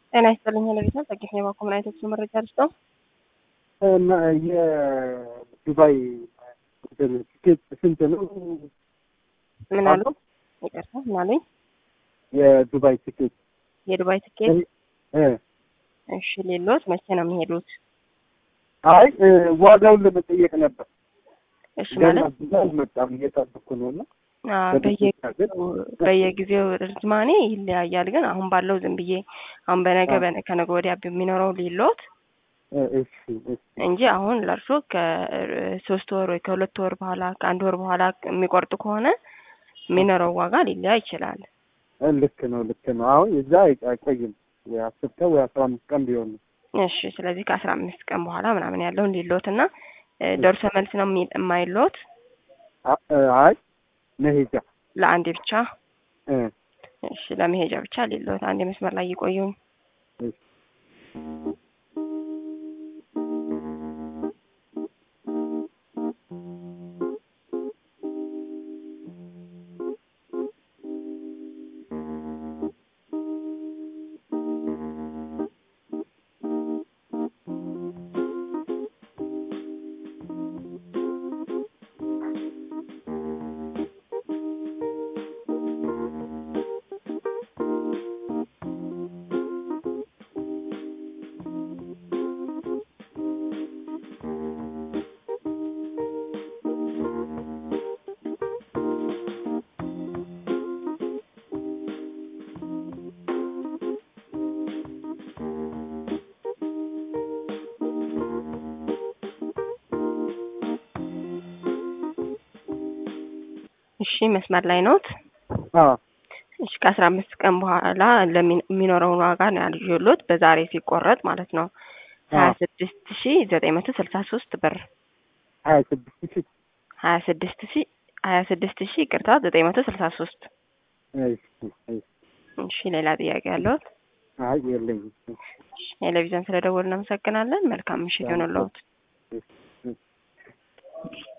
ጤና ይስጥልኝ ለቤተሰብ ጸጌት ነው የባኮ ምን አይነት ብዙ መረጃ ልስጠው? እና የዱባይ ቲኬት ስንት ነው? ምን አሉ? ይቅርታ ምን አሉኝ? የዱባይ ቲኬት የዱባይ ትኬት እ እሺ፣ ሌሎት መቼ ነው የሚሄዱት? አይ ዋጋውን ለመጠየቅ ነበር። እሺ ገና ማለት ብዙ አልመጣም እየጠበኩ ነው እና አዎ፣ በየ- በየጊዜው ርዝማኔ ይለያያል። ግን አሁን ባለው ዝም ብዬ አሁን በነገ በነ- ከነገ ወዲያ የሚኖረው ሌሎት እ እሺ እሺ እንጂ አሁን ለእርሶ ከሶስት ወር ወይ ከሁለት ወር በኋላ ከአንድ ወር በኋላ የሚቆርጡ ከሆነ የሚኖረው ዋጋ ሊለያይ ይችላል። እ ልክ ነው ልክ ነው። አሁን እዛ አይ- አይቆይም ወይ አስር ቀን ወይ አስራ አምስት ቀን ቢሆን ነው። እሺ ስለዚህ ከአስራ አምስት ቀን በኋላ ምናምን ያለውን ሊሎት እና እ ደርሶ መልስ ነው የሚ- የማይሎት አ- እ አይ መሄጃ ለአንዴ ብቻ እ እሺ ለመሄጃ ብቻ ሊሎት አንድ መስመር ላይ ይቆዩኝ። እሺ እሺ መስመር ላይ ኖት? አዎ እሺ ከአስራ አምስት ቀን በኋላ ለሚ- የሚኖረውን ዋጋ ነው ያልሎት በዛሬ ሲቆረጥ ማለት ነው ሀያ አዎ ስድስት ሺ ዘጠኝ መቶ ስልሳ ሶስት ብር ሀያ ስድስት ሺህ ሀያ ስድስት ሺ ሀያ ስድስት ሺ ይቅርታ ዘጠኝ መቶ ስልሳ ሶስት እሺ እሺ እሺ ሌላ ጥያቄ ያለዎት? አይ የለኝም። ቴሌቪዥን ስለደወሉ እናመሰግናለን። መልካም ምሽት ይሆንልዎት። እሺ እሺ